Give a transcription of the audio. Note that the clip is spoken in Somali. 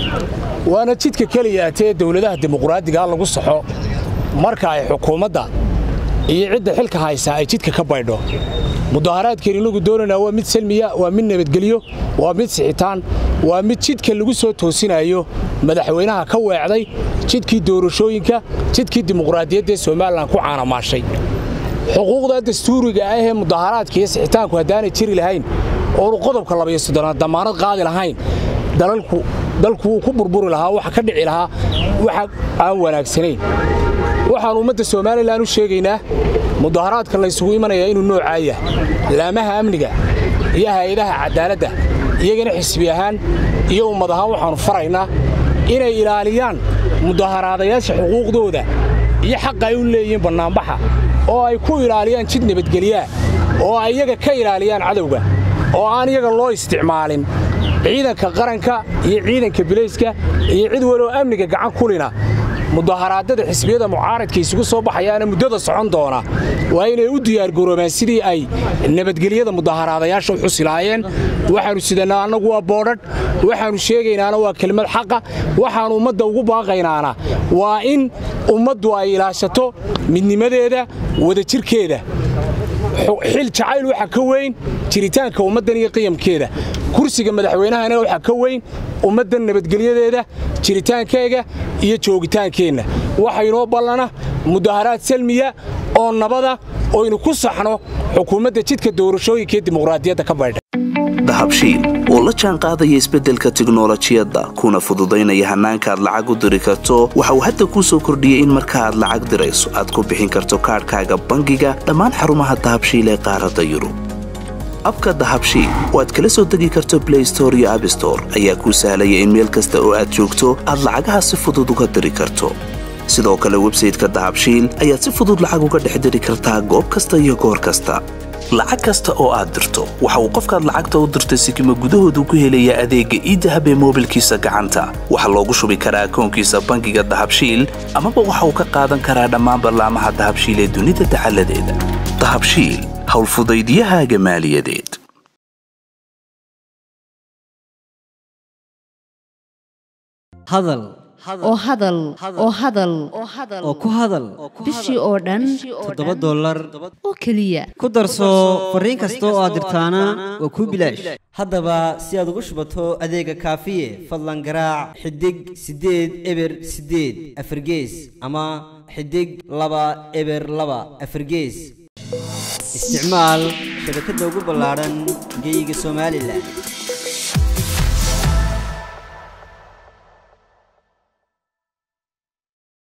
waana jidka keliya tee dowladaha dimuqraadigaa lagu saxo marka ay xukuumadda iyo cidda xilka haysaa ay jidka ka baydho mudaharaadkeen inagu doonaynaa waa mid salmiya waa mid nabadgelyo waa mid sixitaan waa mid jidka lagu soo toosinayo madaxweynaha ka weecday jidkii doorashooyinka jidkii dimuqraadiyaddaee somalilan ku caanamaashay xuquuqda dastuuriga ah ee mudaharaadka iyo sixitaanku haddaanay jiri lahayn oonu qodobka labayo soddonaad damaanad qaadi lahayn dalku wuu ku burburi lahaa waxa ka dhici lahaa waxa aan wanaagsanayn waxaan ummadda somalilan u sheegaynaa mudaharaadka laysugu imanayaa inuu noocaa yahay laamaha amniga iyo hay-adaha cadaaladda iyagana xisbi ahaan iyo ummad ahaan waxaannu faraynaa inay ilaaliyaan mudaharaadayaasha xuquuqdooda iyo xaqa ay u leeyihiin bannaanbaxa oo ay ku ilaaliyaan jid nabadgelyaa oo ay iyaga ka ilaaliyaan cadowga oo aan iyaga loo isticmaalin ciidanka qaranka iyo ciidanka bilayska iyo cid waloo amniga gacan kulina mudaharaadada xisbiyada mucaaradka isugu soo baxayaana muddada socon doona waa inay u diyaargaroobaan sidii ay nabadgelyada mudaharaadayaasha u xusi lahaayeen waxaannu sidannaa annagu waa boodhadh waxaannu sheegaynaana waa kelimad xaqa waxaannu ummadda ugu baaqaynaana waa in ummaddu ay ilaashato midnimadeeda wadajirkeeda xil jacayl waxa ka weyn jiritaanka ummaddan iyo qiyamkeeda kursiga madaxweynahana waxaa ka weyn ummaddan nabadgelyadeeda jiritaankeega iyo joogitaankeenna waxa inoo ballana mudaharaad salmiya oo nabada oynu ku saxno xukuumadda jidka doorashooyinka ee dimuqraadiyadda ka baydha dahabshiil oo la jaan qaadaya isbeddelka tiknolojiyadda kuna fududaynaya hannaanka aad lacag u diri karto waxa uu hadda kuu soo kordhiyey in marka aad lacag dirayso aad ku bixin karto kaadhkaaga bangiga dhammaan xarumaha dahabshiil ee qaaradda yurub abka dahabshiil oo aad kala soo degi karto blay store iyo abstore ayaa kuu sahlaya in meel kasta oo aad joogto aad lacagaha si fudud uga diri karto sidoo kale websayteka dahabshiil ayaad si fudud lacag uga dhex diri kartaa goob kasta iyo goor kasta lacag kasta oo aad dirto waxa uu qofkaad lacagta u dirtay sikima gudahoodu ku helayaa adeegga iidahab ee moobilkiisa gacanta waxaa loogu shubi karaa akoonkiisa bangiga dahabshiil amaba waxa uu ka qaadan karaa dhammaan ballaamaha dahabshiil ee dunida dacaladeeda dahabshiil howlfudaydiyahaaga maaliyadeed hadal oo hadal oo hadal oo ku hadal bishii oo dhan toddoba dollar oo keliya ku darso fariin kasta oo aad dirtaana waa kuu bilaash haddaba si aad ugu shubato adeega kaafiye fadlan garaac xidig siddeed eber siddeed afargees ama xidig laba eber laba afargees isticmaal shabakadda ugu ballaadhan geyga somalilan